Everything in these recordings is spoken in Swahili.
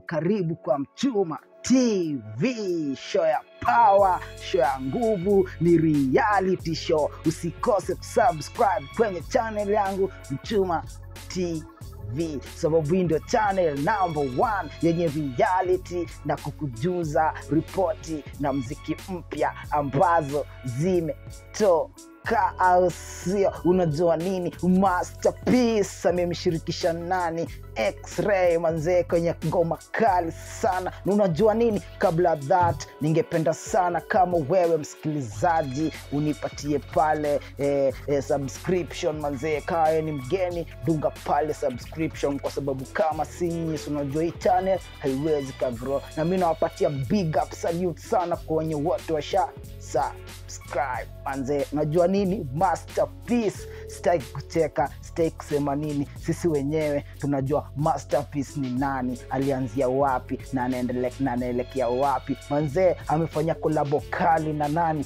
karibu kwa Mchuma TV, show ya power, show ya nguvu, ni reality show. Usikose kusubscribe kwenye channel yangu Mchuma TV, sababu hii ndio channel number one yenye reality na kukujuza ripoti na mziki mpya ambazo zimetoka au sio? Unajua nini? Masterpiece amemshirikisha nani? X-Ray manzee kwenye ngoma kali sana. Na unajua nini? Kabla that, ningependa sana kama wewe msikilizaji unipatie pale eh, eh, subscription manzee. Kawe ni mgeni, dunga pale subscription, kwa sababu kama si nyinyi, si unajua hii channel haiwezi kagrow, na mi nawapatia big up salute sana kwa wenye wote washa subscribe manzee. Unajua nini? Masterpiece, sitaki kucheka, sitaki kusema nini, sisi wenyewe tunajua Masterpiece ni nani, alianzia wapi na anaendelea na anaelekea wapi. Manzee amefanya kolabo kali na nani?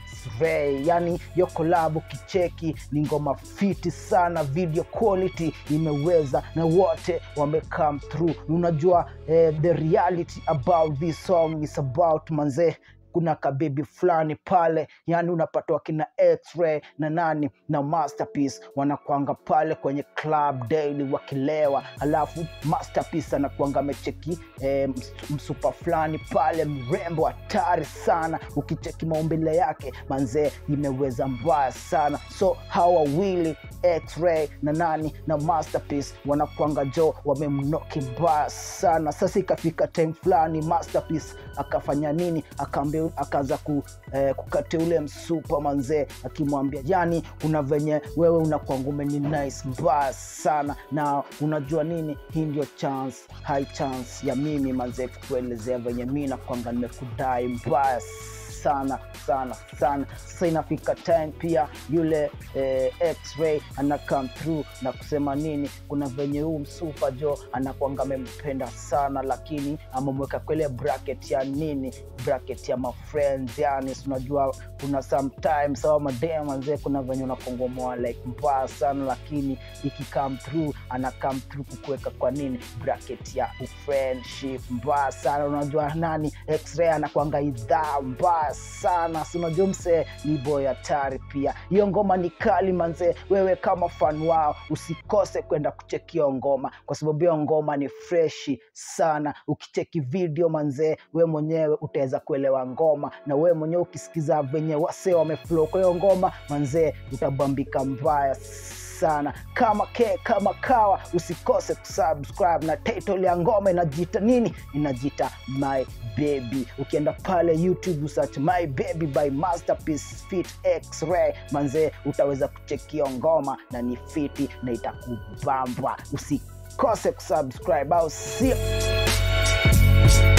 X-Ray. Yani hiyo kolabo kicheki ni ngoma fiti sana, video quality imeweza na wote wame come through. Unajua eh, the reality about this song is about manzee kuna kabebi fulani pale, yani unapata wakina X-Ray na nani na Masterpiece wanakwanga pale kwenye club daily wakilewa, alafu Masterpiece anakwanga amecheki eh, ms- msupa fulani pale mrembo hatari sana, ukicheki maumbile yake manzee imeweza mbaya sana. So hawa wawili X-Ray na nani na Masterpiece wanakwanga jo wamemnoki mbaya sana. Sasa ikafika time fulani Masterpiece akafanya nini? Akaambia akaanza ku, eh, kukatia ule msupa manzee, akimwambia yani, kuna venye wewe unakwanga umeni nice mbaya sana, na unajua nini, hii ndio chance, high chance ya mimi manzee kukuelezea venye mi nakwanga nimekudai mbaya sana sana sana. Sasa inafika time pia yule eh, X-Ray ana come through na kusema nini, kuna venye huu msupa jo anakwanga amempenda sana, lakini amemweka kwele bracket ya nini, bracket ya mafriends, yani si unajua kuna sometimes au madem manzee, kuna venye unakongomoa like mbaya sana, lakini iki come through ana come through kukuweka kwa nini bracket ya friendship mbaya sana. Unajua nani X-Ray anakwanga idhaa mbaya sana, si unajua msee ni boy hatari pia. Hiyo ngoma ni kali manzee, wewe kama fan wao usikose kwenda kuchekio ngoma, kwa sababu hiyo ngoma ni freshi sana. Ukicheki video manzee, we mwenyewe utaweza kuelewa ngoma, na we mwenyewe ukisikiza venye wasee wameflow kwa hiyo ngoma manzee, utabambika mbaya sana kama ke kama kawa usikose kusubscribe na title ya ngoma inajiita nini inajiita my baby ukienda pale youtube usearch my baby by masterpiece fit x-ray manzee utaweza kuchekio ngoma na ni fiti na itakubamba usikose kusubscribe au sio